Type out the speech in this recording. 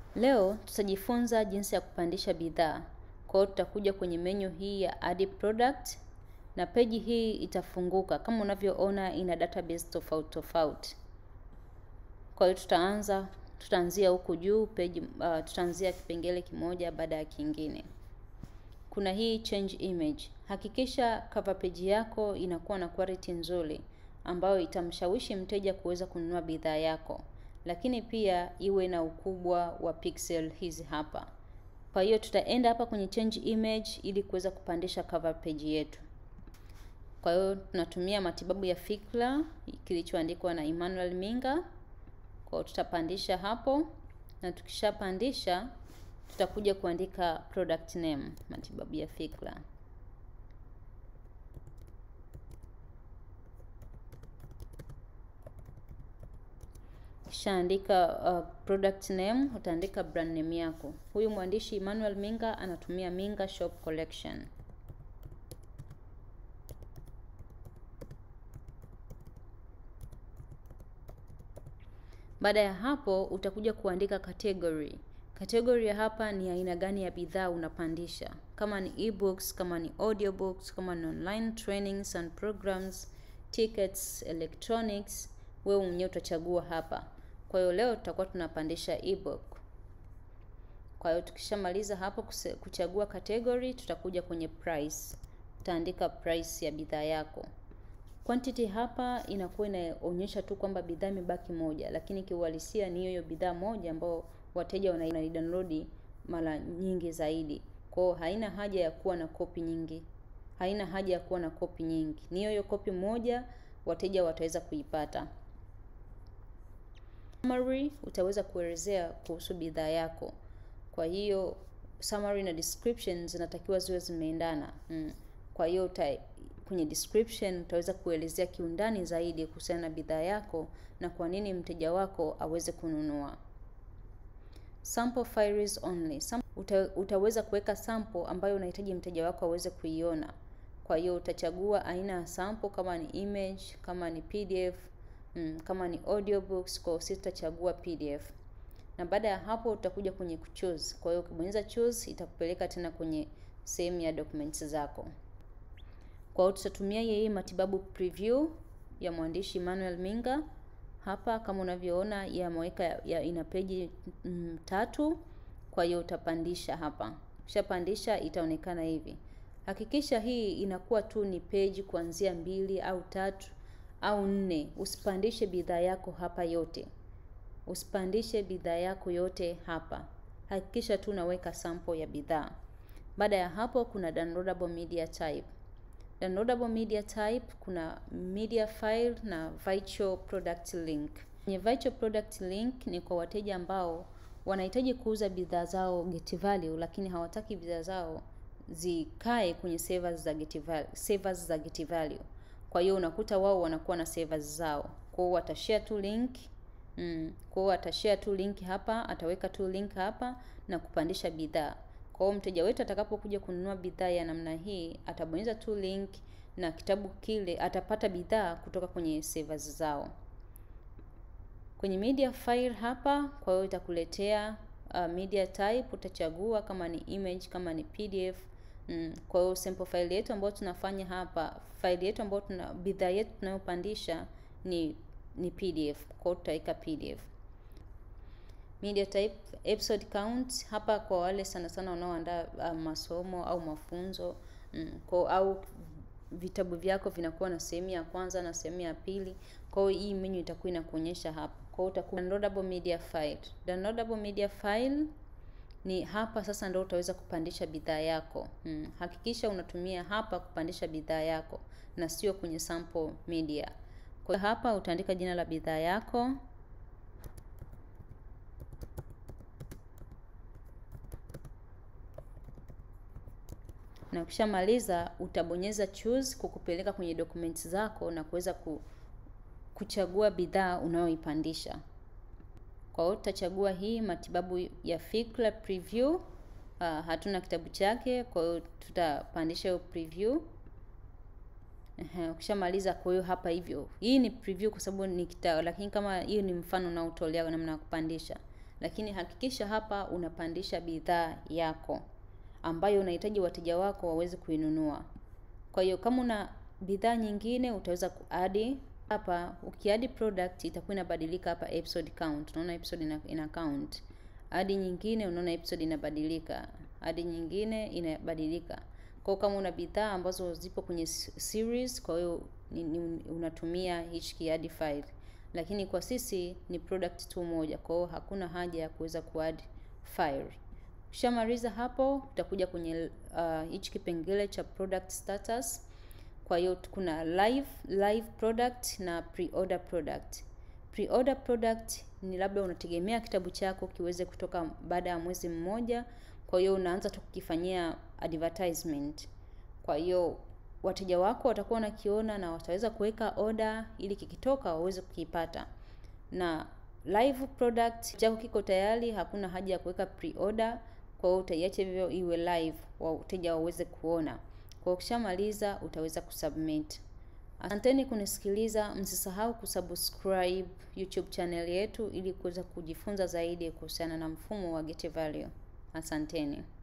Leo tutajifunza jinsi ya kupandisha bidhaa. Kwa hiyo tutakuja kwenye menu hii ya add product na peji hii itafunguka kama unavyoona ina database tofauti tofauti. Kwa hiyo tutaanza tutaanzia huku juu peji, uh, tutaanzia kipengele kimoja baada ya kingine. Kuna hii change image. Hakikisha cover page yako inakuwa na quality nzuri ambayo itamshawishi mteja kuweza kununua bidhaa yako, lakini pia iwe na ukubwa wa pixel hizi hapa. Kwa hiyo tutaenda hapa kwenye change image ili kuweza kupandisha cover page yetu. Kwa hiyo tunatumia matibabu ya fikra kilichoandikwa na Emmanuel Minga. Kwa hiyo tutapandisha hapo, na tukishapandisha tutakuja kuandika product name, matibabu ya fikra. Kisha andika uh, product name, utaandika brand name yako. Huyu mwandishi Emmanuel Minga anatumia Minga Shop Collection. Baada ya hapo utakuja kuandika category. Category ya hapa ni aina gani ya bidhaa unapandisha, kama ni ebooks, kama ni audiobooks, kama ni online trainings and programs, tickets, electronics, wewe mwenyewe utachagua hapa. Kwa hiyo leo tutakuwa tunapandisha ebook. Kwa hiyo tukishamaliza hapo kuchagua category, tutakuja kwenye price. Utaandika price ya bidhaa yako. Quantity hapa inakuwa inaonyesha tu kwamba bidhaa imebaki moja, lakini kiuhalisia ni hiyo bidhaa moja ambayo wateja wanaidownload mara nyingi zaidi. Kwa hiyo haina haja ya kuwa na kopi nyingi, haina haja ya kuwa na kopi nyingi, ni hiyo kopi moja wateja wataweza kuipata. Summary utaweza kuelezea kuhusu bidhaa yako. Kwa hiyo summary na description zinatakiwa ziwe zimeendana. Mm. Kwa hiyo uta, kwenye description utaweza kuelezea kiundani zaidi kuhusiana na bidhaa yako na kwa nini mteja wako aweze kununua. Sample files only. Sam, uta, utaweza kuweka sample ambayo unahitaji mteja wako aweze kuiona. Kwa hiyo utachagua aina ya sample, kama ni image, kama ni PDF, mm, kama ni audiobooks. Kwa hiyo sisi tutachagua PDF, na baada ya hapo utakuja kwenye choose. Kwa hiyo ukibonyeza choose itakupeleka tena kwenye sehemu ya documents zako. Kwa hiyo tutatumia yeye matibabu preview ya mwandishi Emmanuel Minga hapa, kama unavyoona yameweka ya, ya ina peji mm, tatu. Kwa hiyo utapandisha hapa, ukishapandisha itaonekana hivi. Hakikisha hii inakuwa tu ni peji kuanzia mbili au tatu au nne. Usipandishe bidhaa yako hapa yote, usipandishe bidhaa yako yote hapa. Hakikisha tu unaweka sample ya bidhaa. Baada ya hapo, kuna downloadable media type. Downloadable media type kuna media file na virtual product link. Kwenye virtual product link ni kwa wateja ambao wanahitaji kuuza bidhaa zao get value, lakini hawataki bidhaa zao zikae kwenye servers za get value, servers za get value. Kwa hiyo unakuta wao wanakuwa na servers zao, kwa hiyo watashare tu link mm. Kwa hiyo atashare tu link hapa, ataweka tu link hapa na kupandisha bidhaa. Kwa hiyo mteja wetu atakapokuja kununua bidhaa ya namna hii atabonyeza tu link na kitabu kile atapata bidhaa kutoka kwenye servers zao. Kwenye media file hapa, kwa hiyo itakuletea uh, media type, utachagua kama ni image, kama ni PDF. Mm, kwa hiyo sample file yetu ambayo tunafanya hapa, file yetu ambayo tuna bidhaa yetu tunayopandisha ni ni PDF. Kwa hiyo tutaweka PDF. Media type, episode count hapa kwa wale sana sana wanaoandaa uh, masomo au mafunzo mm, kwa au vitabu vyako vinakuwa na sehemu ya kwanza na sehemu ya pili. Kwa hiyo hii menu itakuwa inakuonyesha hapa. Kwa hiyo utakuwa downloadable media file. Downloadable media file ni hapa sasa ndio utaweza kupandisha bidhaa yako. Hmm. Hakikisha unatumia hapa kupandisha bidhaa yako na sio kwenye sample media. Kwa hapa utaandika jina la bidhaa yako. Na ukishamaliza utabonyeza choose kukupeleka kwenye documents zako na kuweza ku, kuchagua bidhaa unayoipandisha. Kwa hiyo tutachagua hii matibabu ya fikra preview. Uh, hatuna kitabu chake, kwa hiyo tutapandisha hiyo preview. Ehe, ukishamaliza kwa hiyo hapa hivyo. Hii ni preview kwa sababu ni kitabu, lakini kama hiyo ni mfano unaotolea namna ya kupandisha. lakini hakikisha hapa unapandisha bidhaa yako ambayo unahitaji wateja wako waweze kuinunua. Kwa hiyo kama una bidhaa nyingine utaweza kuadi hapa. Ukiadi product itakuwa inabadilika hapa episode count. Unaona episode ina, ina count. Adi nyingine unaona episode inabadilika. Adi nyingine inabadilika. Kwa kama una bidhaa ambazo zipo kwenye series, kwa hiyo unatumia hichi kiadi file, lakini kwa sisi ni product tu moja, kwa hiyo hakuna haja ya kuweza kuadd file. Ukishamaliza hapo, utakuja kwenye uh, hichi kipengele cha product status. Kwa hiyo kuna live live product na pre-order product. Pre-order product ni labda unategemea kitabu chako kiweze kutoka baada ya mwezi mmoja, kwa hiyo unaanza tu kukifanyia advertisement. Kwa hiyo wateja wako watakuwa wanakiona na wataweza kuweka order ili kikitoka waweze kukipata. Na live product chako kiko tayari, hakuna haja ya kuweka pre-order, kwa hiyo utaiacha hivyo iwe live, wateja waweze kuona. Kwa ukishamaliza utaweza kusubmit. Asanteni kunisikiliza, msisahau kusubscribe YouTube channel yetu ili kuweza kujifunza zaidi kuhusiana na mfumo wa Get Value. Asanteni.